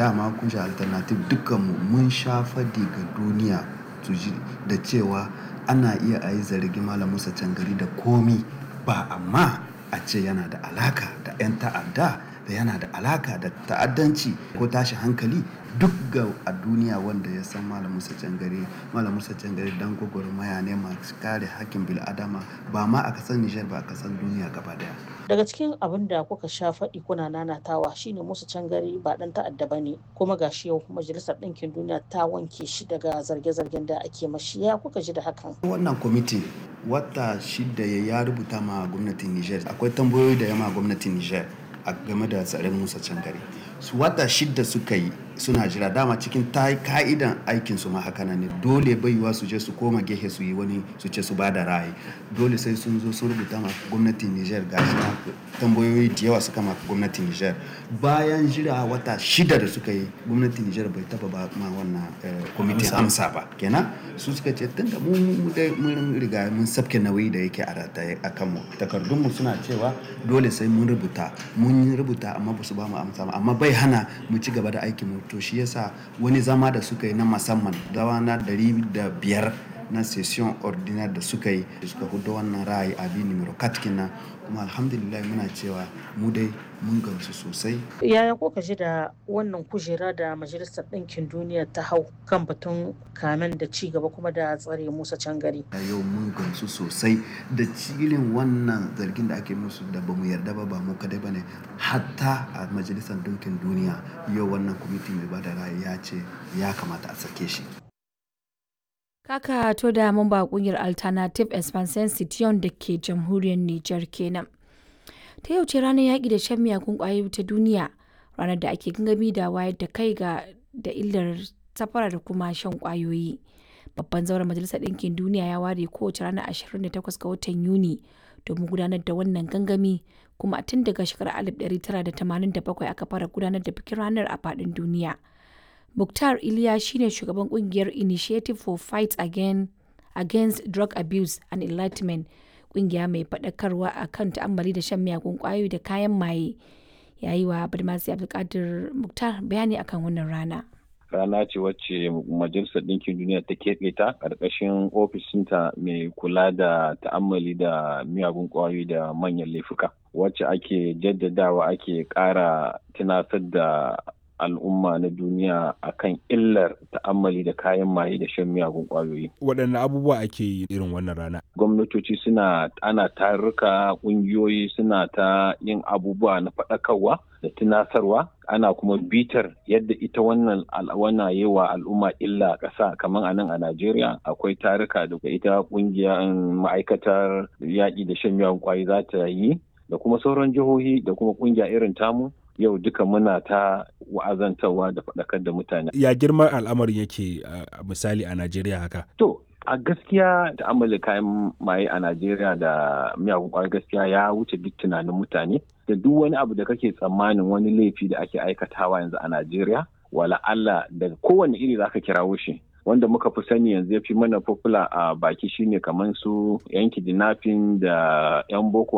dama kungiyar alternative dukkanmu mun sha fadi ga duniya su ji da cewa ana iya a yi zargi malam musa cangari da komi ba amma a ce yana da alaka da 'yan ta'adda da yana da alaka da ta'addanci ko tashi hankali duk ga a duniya wanda ya san malam musa cangare malam musa cangare dan gwagwarmaya ne masu kare hakkin bil'adama ba ma a kasar nijar ba a kasar duniya gaba daya daga cikin abin da kuka sha faɗi kuna nanatawa shine musa cangare ba ɗan ta'adda ba ne kuma gashi yau majalisar ɗinkin duniya ta wanke shi daga zarge-zargen da ake mashi ya kuka ji da hakan wannan kwamiti wata shida ya rubuta ma gwamnatin nijar akwai tambayoyi da yama gwamnatin nijar a game da tsarin musa cangare su wata shida suka yi suna jira dama cikin ta ka'idan aikin su ma haka ne dole baiwa su je su koma gehe su yi wani su ce su bada ra'ayi dole sai sun zo sun rubuta ma gwamnatin Niger ga shi tambayoyi da yawa suka ma gwamnatin Niger bayan jira wata shida da suka yi gwamnatin Niger bai taba ba ma wannan kwamitin amsa ba kenan su suka ce tunda mu mun riga mun sabke nauyi da yake a rataye a kanmu takardunmu suna cewa dole sai mun rubuta mun rubuta amma ba su ba mu amsa ba amma bai hana mu ci gaba da aikin mu to shi yasa wani zama da suka yi na musamman dawa na ɗari da biyar na session ordinaire da suka yi suka hudu wannan ra'ayi a bi numero katkina kuma alhamdulillah muna cewa mu dai mun gamsu sosai yaya ko ji da wannan kujera da majalisar ɗinkin duniya ta hau kan batun kamen da ci gaba kuma da tsare musa cangari yau mun gamsu sosai da cilin wannan zargin da ake musu da bamu yarda ba ba mu kadai ba ne hatta a majalisar ɗinkin duniya yau wannan kwamiti mai bada ra'ayi ya ce ya kamata a sake shi Kaka to da mamba kungiyar Alternative Expansion Citiyon da ke jamhuriyar Nijar kenan. Ta yau ce ranar yaƙi da shan miyakun ƙwayoyi ta duniya, ranar da ake gangami da wayar da kai ga da illar safara da kuma shan ƙwayoyi. Babban zauren Majalisar Ɗinkin Duniya ya ware kowace ranar 28 ga watan Yuni domin gudanar da wannan gangami kuma tun daga shekarar 1987 aka fara gudanar da bikin ranar a faɗin duniya. Mukhtar Iliya shine shugaban kungiyar Initiative for Fight Again, Against Drug Abuse and Enlightenment, kungiya mai faɗakarwa a kan ta'ammali da shan miyagun ƙwayoyi da kayan maye. Yayi wa Badmasi Abdulkadir Mukhtar bayani akan wannan rana. rana ce wacce majalisar ɗinkin duniya ta keɓe ta ƙarƙashin ofishinta mai kula da ta'ammali da miyagun ƙwayoyi da manyan laifuka wacce ake jaddadawa ake ƙara tunatar da al'umma na duniya akan illar ta'ammali da kayan maye da shan miyagun kwayoyi. Waɗanne abubuwa ake yi irin wannan rana? Gwamnatoci suna ana tarurruka ƙungiyoyi suna ta yin abubuwa na faɗakarwa da tunatarwa ana kuma bitar yadda ita wannan al'awana yi wa al'umma illa ƙasa kamar a nan a Najeriya akwai taruka da ita ƙungiyar ma'aikatar yaƙi da shan miyagun kwayoyi za ta yi da kuma sauran jihohi da kuma ƙungiya irin tamu yau duka muna ta wa'azantarwa da faɗakar da mutane. Ya girman al'amarin yake uh, misali a Najeriya haka? To, a gaskiya da amala kayan maye a Najeriya da miyagun kwayar gaskiya ya wuce duk tunanin mutane da duk wani abu da kake tsammanin wani laifi da ake aikatawa yanzu a Najeriya wala Allah daga kowane iri zaka kirawo shi wanda muka fi sani yanzu ya fi mana popular a baki shine kamar su yan kidnapping da yan boko